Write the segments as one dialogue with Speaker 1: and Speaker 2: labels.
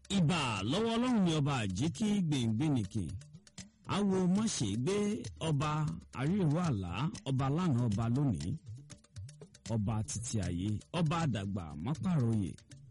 Speaker 1: ìbà lọ́wọ́ ọlọ́run ni ọba àjíkí gbèǹgbènìkè awo mọ̀ṣẹ́ gbé ọba àríwá àlá ọba lánàá ọba lónìí ọba títí ayé ọba àdàgbà mọ́pàrọ̀yè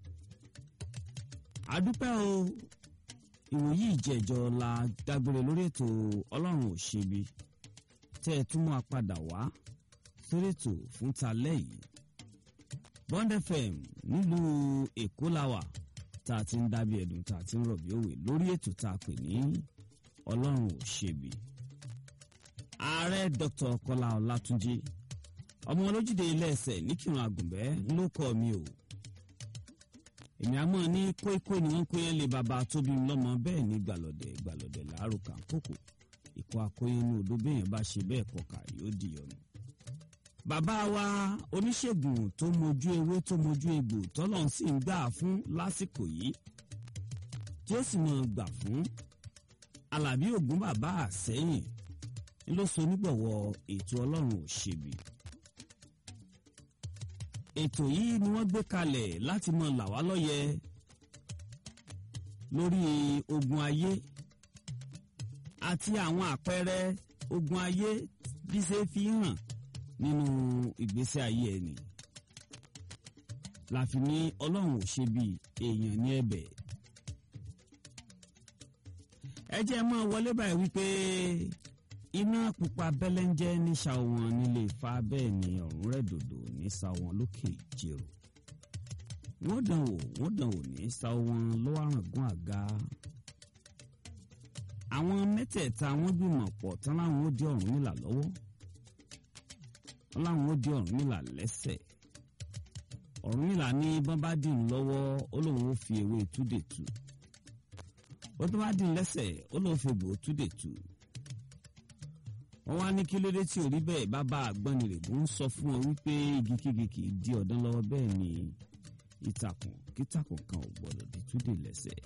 Speaker 1: àdúpẹ́ o ìwòyí ìjẹ́jọ́ la dágbére lórí ètò ọlọ́run ò ṣebi tẹ́ ẹ tún mú apádà wá sórí ètò fún talẹ́ yìí Bond FM nílùú Èkó la wà tá a ti ń dábìí ẹ̀dùn tá a ti ń rọ̀bì òwe lórí ètò tá a pè ní ọlọ́run ò ṣebi ààrẹ Dr. Kọ́lá Ọlátúnjí ọmọ olójúde ilé ẹsẹ̀ níkìrun àgùnbẹ́ ló kọ́ mi o èmi àmọ́ ní kóíkó ni wọ́n kó yẹn lé bàbá tóbi lọ́mọ bẹ́ẹ̀ ní gbàlọ́dẹ̀ gbàlọ́dẹ̀ láàrú kàńkòkò ìkọ́ akóyẹn ní odò béèyàn bá ṣe bẹ́ẹ̀ kọkà yóò di ọ̀nà. bàbá wa oníṣègùn tó mojú ewé tó mojú egbò tọ́lọ́n sì ń gbà fún lásìkò yìí tí ó sì mọ̀ gbà fún alábí ògún bàbá àsẹ́yìn ló so nígbọ̀wọ́ ètò ọlọ́run òṣèbí ètò yìí ni wọ́n gbé kalẹ̀ láti mọ là wá lọ́yẹ lórí ogun ayé àti àwọn àpẹẹrẹ ogun ayé bí ṣe fi hàn nínú ìgbésí ayé ẹni láfi ní ọlọ́run ò ṣe bí èèyàn ní ẹ̀bẹ̀ ẹ jẹ́ mọ́ wọlé báyìí wípé iná pupa bẹ́lẹ́ńjẹ́ ní ṣàwọn nílé Ifá bẹ́ẹ̀ ni ọ̀run rẹ̀ dòdò ní ṣàwọn lókè ìjẹ̀rò wọ́n dàn wò wọ́n dàn wò ní ṣàwọn lọ́wọ́ àràngún àga àwọn mẹ́tẹ̀ẹ̀ta wọ́n gbìmọ̀ pọ̀ tán láwọn ó dé Ọ̀rúnmìlà lọ́wọ́ wọ́n láwọn ó dé Ọ̀rúnmìlà lẹ́sẹ̀ Ọ̀rúnmìlà ní bọ́n bá dì ń lọ́wọ́ ó lóun ó fi ewé túdè tù ó tó bá dì ń lẹ́sẹ̀ ó lóun fi gbòó túdè tù wọ́n wá ní kí lóde tí ò rí bẹ́ẹ̀ bàbá àgbọnnìrègù ń sọ fún wọn wípé igikígi kì í di ọ̀dán lọ́wọ́ bẹ́ẹ̀ ni ìtàkùn kítàkùn kan ò gbọ́dọ̀ di túdè lẹ́sẹ̀.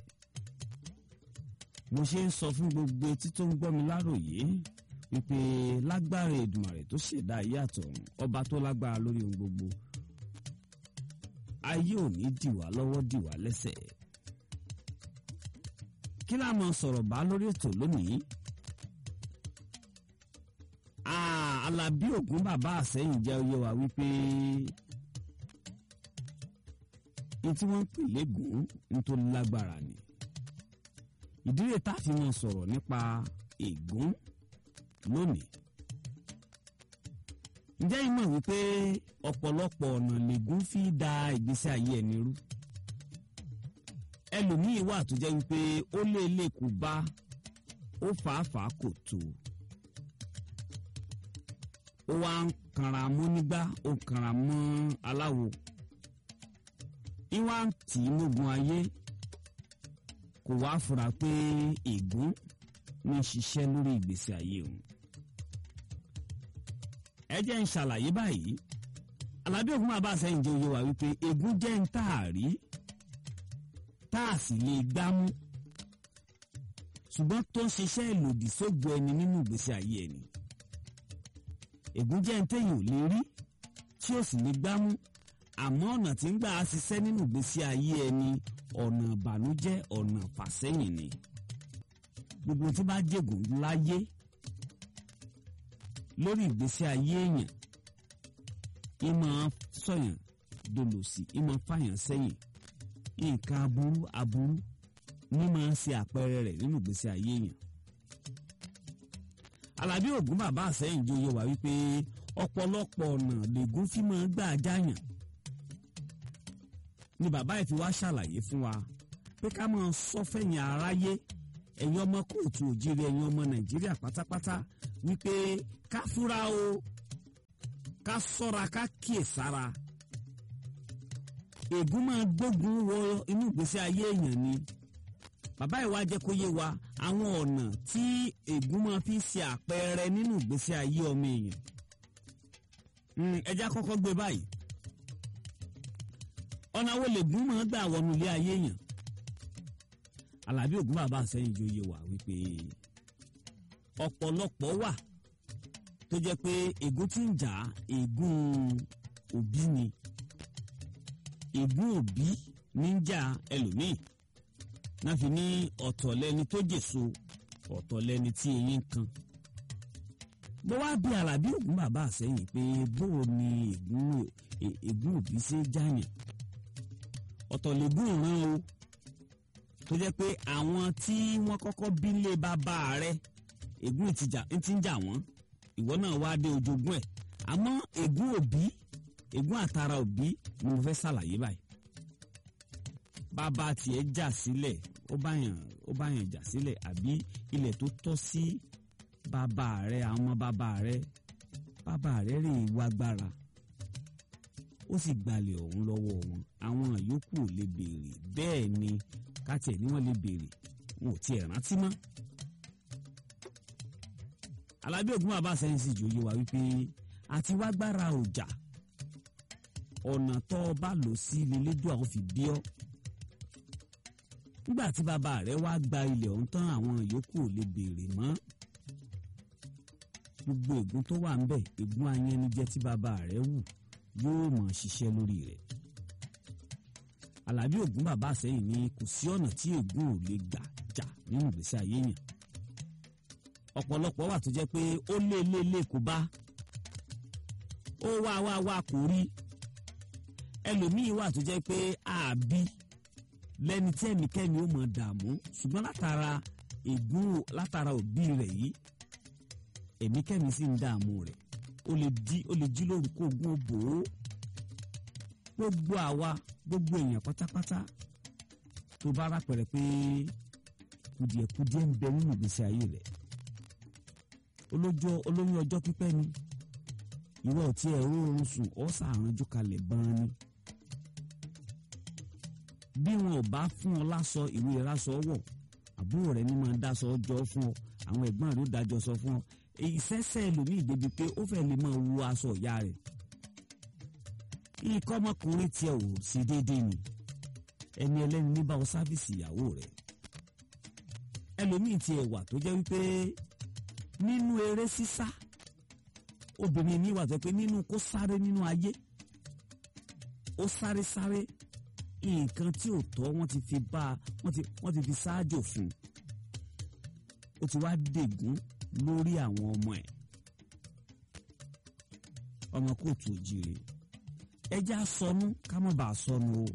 Speaker 1: mo ṣe ń sọ fún gbogbo etí tó ń gbọ́ mi láròyé wípé lágbára Èdùmàrè tó ṣẹ̀dá ayé àtọ̀run ọba tó lágbára lórí ohun gbogbo ayé ò ní dìwà lọ́wọ́ dìwà lẹ́sẹ̀. kí láà máa sọ̀rọ̀ bá lórí ètò lónìí Alábí Ògún bàbá àsẹ́yìn jẹ́ oyé wa wípé ní tí wọ́n ń pè légùn nítorí lágbára ni ìdílé tá a fi wọn sọ̀rọ̀ nípa ègún lónìí ǹjẹ́ ìmọ̀ wípé ọ̀pọ̀lọpọ̀ ọ̀nà lègún fi da ìgbésí ayé ẹni rú ẹlòmíín wà tó jẹ́ wípé ó lé lè kú bá ó fàáfàá kò tó ó wá ń kanra mọ́ nígbà ó kanra mọ́ aláwo ìwà ń tì í mógun ayé kò wá fura pé ègún ní ṣiṣẹ́ lórí ìgbésí ayé òun. ẹ jẹ́ ń ṣàlàyé báyìí Alábí Ògún bàbá àsẹ́yìn jẹ́ oyè wa wípé ègún jẹ́ ń tà rí tá a sì lè gbámú ṣùgbọ́n tó ń ṣiṣẹ́ ìlòdì sógo ẹni nínú ìgbésí ayé ẹni ègún jẹ́ ntẹ́yìn ò lè rí tí ó sì lè gbámú àmọ́ ọ̀nà tí ń gbà á ṣiṣẹ́ nínú ìgbésí ayé ẹni ọ̀nà ìbànújẹ́ ọ̀nà fàsẹ́yìn ni gbogbo tí bá jègùn láyé lórí ìgbésí ayé èèyàn ìmọ̀ sọ̀yàn dolòsì ìmọ̀ fàyàn sẹ́yìn nǹkan aburú aburú ní máa ń ṣe àpẹẹrẹ rẹ̀ nínú ìgbésí ayé èèyàn Alábí Ògún bàbá àsẹ́yìn jẹ́ oyè wá wípé ọ̀pọ̀lọpọ̀ ọ̀nà lègún fi máa gbà jáyàn ni bàbá yìí fi wá ṣàlàyé fún wa pé ká máa sọ fẹ̀yìn aráyé ẹ̀yin ọmọ kóòtù òjìrì ẹ̀yin ọmọ Nàìjíríà pátápátá wípé ká fúra o ká ṣọ́ra ká kíyè sára ègún máa gbógun wọ inú ìgbésí ayé èèyàn ni bàbá ìwà jẹ́ kó yé wa àwọn ọ̀nà tí ègún máa fi ṣe àpẹẹrẹ nínú ìgbésí ayé ọmọ èèyàn ẹja kọ́kọ́ gbé báyìí ọ̀nà wo lègún máa gbà wọnú ilé ayé èèyàn Alábí Ògún bàbá àsẹ́yìn jẹ́ oyè wa wípé ọ̀pọ̀lọpọ̀ wà tó jẹ́ pé ègún tí ń jà ègún òbí ni ègún òbí ní ń jà ẹlòmíì náà fi ní ọ̀tọ̀ lẹni tó jèso ọ̀tọ̀ lẹni tí eyín ń kan bó wá bí alábí ògún bàbá àsẹ́yìn pé bóò ni ègún òbí ṣe jáyàn ọ̀tọ̀ lẹ́gùn ìran o tó jẹ́ pé àwọn tí wọ́n kọ́kọ́ bí lé bàbá rẹ̀ ègún ti ń jà wọ́n ìwọ náà wá dé ojogún ẹ̀ àmọ́ ègún òbí ègún àtàrà òbí ni mo fẹ́ ṣàlàyé báyìí bàbá tiẹ̀ jà sílẹ̀ ó báyàn ó báyàn jà sílẹ̀ àbí ilẹ̀ tó tọ́ sí bàbá rẹ̀ àwọn ọmọ bàbá rẹ̀ bàbá rẹ̀ rè wá gbára ó sì gbalẹ̀ ọ̀hún lọ́wọ́ wọn àwọn yòókù ò lè béèrè bẹ́ẹ̀ ni kátẹ̀ ni wọ́n lè béèrè wọn ò tiẹ̀ rántí mọ́. alábí ògún bàbá sẹ́yìn sì jòyè wá wípé àti wá gbára ọjà ọ̀nà tó o bá lò sí lélẹ́dùn àwọn fi bí ọ́ nígbà tí bàbá rẹ̀ wá gba ilẹ̀ ọ̀hún tán àwọn yòókù ò lè béèrè mọ́ gbogbo ègún tó wà ń bẹ̀ ègún ayẹnijẹ tí bàbá rẹ̀ wù yóò mọ̀ ṣiṣẹ́ lórí rẹ̀ alábí ògún bàbá àsẹ́yìn ni kò sí ọ̀nà tí ègún ò lè gbà jà nínú ìgbésí ayé yẹn ọ̀pọ̀lọpọ̀ wà tó jẹ́ pé ó lé lé lé kó bá ó wá wá wá kò rí ẹlòmíín wà tó jẹ́ pé àbí lẹ́ni tí ẹnikẹ́ni ó mọ̀ dààmú ṣùgbọ́n látara ègún látara òbí rẹ̀ yìí ẹ̀míkẹ́mi sì ń dààmú rẹ̀ ó lè di ó lè jí lórúkọ ogún òbò ó gbogbo àwa gbogbo èèyàn pátápátá tó bá rápẹ̀rẹ̀ pé kùdìẹ̀kùdìẹ̀ ń bẹ nínú ìgbésí ayé rẹ̀ olójó olóyún ọjọ́ pípẹ́ ni ìwọ ò tiẹ̀ rọrùn sùn ọ́ sàrànjú kalẹ̀ bán ni bí wọn ò bá fún ọ lásọ ìwé ìrásọ wọ̀ àbúrò rẹ̀ ní máa ń dáṣọ ọjọ́ fún ọ àwọn ẹ̀gbọ́n rẹ̀ ó dájọ́ sọ fún ọ ìṣẹ́ṣẹ́ ẹlòmíì débi pé ó fẹ́ lè máa wo aṣọ ìyá rẹ̀ ikọ́ ọmọkùnrin tiẹ̀ ò sí déédéé ni ẹni ẹlẹ́ni ní báwo sáfìsì ìyàwó rẹ̀ ẹlòmíì tiẹ̀ wà tó jẹ́ wípé nínú eré sísá obìnrin mi wà tó pé nínú kó sáré nínú ayé ó sáré sáré nǹkan tí ò tọ́ wọ́n ti fi bá wọ́n ti wọ́n ti fi ṣáájò fún un ó ti wá dègún lórí àwọn ọmọ ẹ̀ ọmọ kóòtù òjìrè ẹjẹ́ àsọnù ká má bàa sọnù o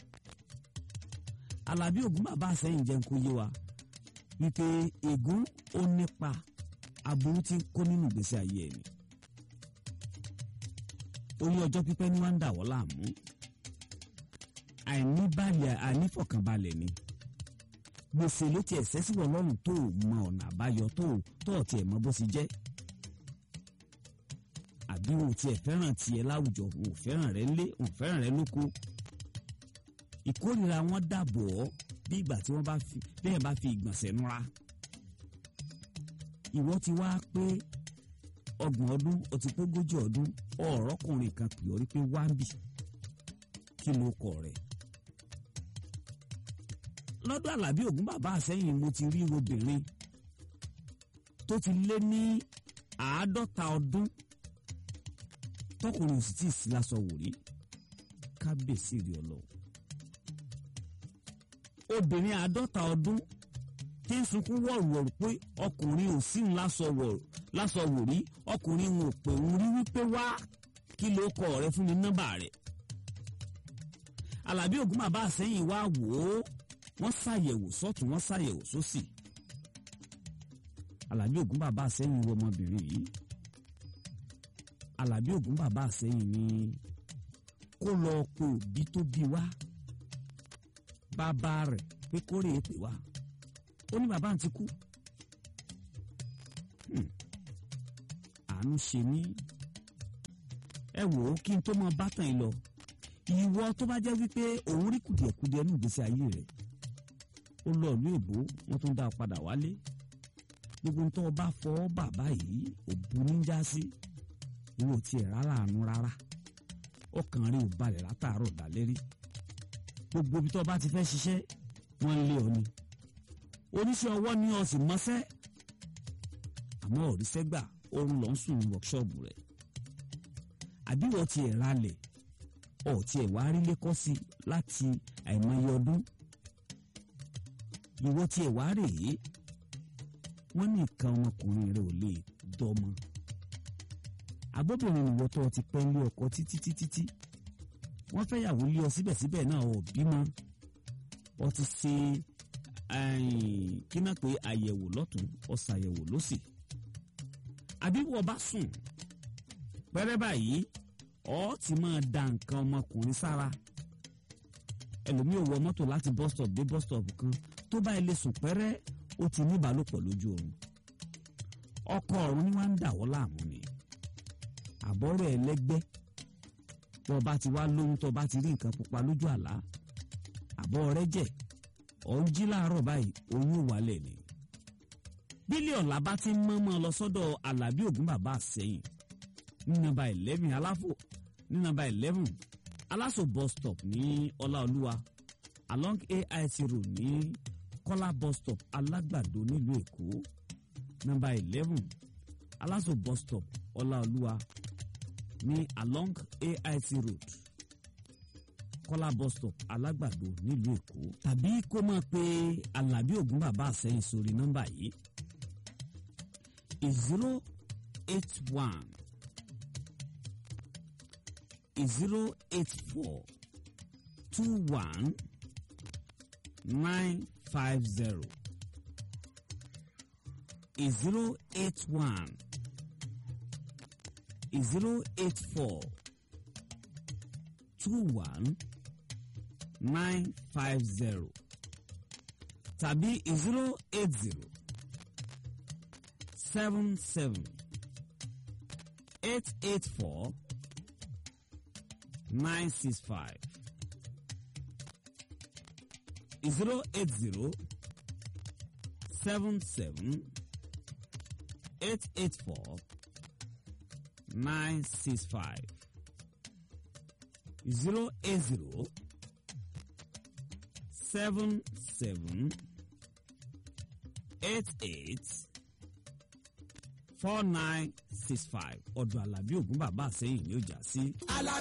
Speaker 1: alábí ògún bàbá àsẹ́yìn jẹ́ kó yé wa wípé ègún ó nípa aburú tí kó nínú ìgbésí ayé ẹ̀ ni orí ọjọ́ pípẹ́ ní wọ́n ń dà wọ́n láàmú àìníbalẹ̀ àìnífọ̀kànbalẹ̀ ni gbèsè ló tiẹ̀ sẹ́sìwọ̀ lọ́rùn tó o mọ ọ̀nà àbáyọ tó o tó o tiẹ̀ mọ bó ṣe jẹ́ àbí o tiẹ̀ fẹ́ràn tiẹ̀ láwùjọ o fẹ́ràn rẹ lé o fẹ́ràn rẹ lóko ìkórìíra wọn dàbọ̀ ọ́ bí ìgbà tí wọ́n bá fi bẹ́ẹ̀ bá fi ìgbọ̀nsẹ̀ nura ìwọ ti wá pé ọgbọ̀n ọdún o ti pógójì ọdún ọ̀rọ̀kùnrin kan pè ọ́ rí pé wá ń bì kí ló kọ rẹ̀ lọ́dọ̀ àlàbí ògún bàbá àsẹ́yìn mo ti rí obìnrin tó ti lé ní àádọ́ta ọdún tọkùnrin sì tí ì sí lásọ wò rí kábíyèsí rí ọlọ́wọ́ obìnrin àádọ́ta ọdún tí ń sunkún wọ̀rùwọ̀rù pé ọkùnrin ò sí ń lásọ wọ̀rù lásọ wò rí ọkùnrin ò pè ń rí wípé wá kí ló kọ rẹ fún mi nọ́mbà rẹ alábí ògún bàbá àsẹ́yìn wá wò ó wọ́n ṣàyẹ̀wò sọ́tún wọ́n ṣàyẹ̀wò sósì alábí ògún bàbá àsẹ́yìn wo ọmọbìnrin yìí alábí ògún bàbá àsẹ́yìn ni kó lọ pe òbí tó bí wá bàbá rẹ̀ pé kórè é pè wá ó ní bàbá àǹtí kú àánú ṣe mí ẹ wò ó kí n tó mọ bátàn yìí lọ ìwọ tó bá jẹ́ wípé òun rí kùdìẹ̀kudiẹ ní ìgbésí ayé rẹ̀ ó lọ ìlú èbó wọ́n tún dá a padà wálé gbogbo tó bá fọ́ bàbá yìí òbu níjà sí ìwọ tiẹ̀ rárá àánú rárá ọkàn rí ò balẹ̀ látàárọ̀ dálérí gbogbo ibi tó bá ti fẹ́ ṣiṣẹ́ wọ́n lé ọ ni oníṣẹ́ ọwọ́ ni ọ sì mọ́ṣẹ́ àmọ́ òrìṣẹ́ gbà oorun lọ ń sùn ní wọ́kṣọ́ọ̀bù rẹ̀ àbí wọ́n ti ẹ̀ ralẹ̀ ọ̀ ti ẹ̀ wá rí lẹ́kọ́ sí láti àìmọye ọdún ìwọ tiẹ̀ wá rèé wọ́n ní nǹkan ọmọkùnrin rẹ̀ ò lè dọ́mọ agbóbìnrin ìwọ tó ti pẹ́ lé ọkọ títí títí tí wọ́n fẹ́ yàwó lé ọ síbẹ̀síbẹ̀ náà ò bímọ ọ ti ṣe kí náà pé àyẹ̀wò lọ́tún ọ ṣàyẹ̀wò lọ́sì àbí wọ́n bá sùn pẹ́rẹ́ báyìí ọ ti máa da nǹkan ọmọkùnrin sára ẹlòmíì ò wọ mọ́tò láti bus stop dé bus stop kan tó bá ilé sùn pẹ́rẹ́ ó ti ní ìbálòpọ̀ lójú oorun ọkọ ọ̀run ni wọ́n ń dà wọ́ láàmú ni àbọ̀rọ̀ ẹlẹ́gbẹ́ tó bá ti wá lóhun tó bá ti rí nǹkan pupa lójú àlá àbọ̀ rẹ jẹ́ ọ̀ ń jí láàárọ̀ báyìí oyún ò wálẹ̀ ni bílíọ̀nù làbá ti ń mọ́mọ́ lọ sọ́dọ̀ alábí ògún bàbá àsẹ́yìn ní nọ́mbà eleven aláfò ní nọ́mbà eleven aláṣọ bus stop ní ọláolúwa along AIT road ní kọ́lá bus stop alágbàdo nílùú èkó nọ́mbà eleven aláṣọ bus stop ọláolúwa ní along AIT road kọ́lá bus stop alágbàdo nílùú èkó tàbí kó máa pe alábí ògún bàbá àsẹ́yìn sórí nọ́mbà yìí zero eight one zero eight four two one nine five zero zero eight one zero eight four two one nine five zero tàbí zero eight zero seven seven eight eight four nine six five zero eight zero seven seven eight eight four nine six five zero eight zero seven seven eight eight four nine six five ọ̀dọ̀ alábí ògún bàbá àsẹ́yìn ni ó jà sí.
Speaker 2: alábí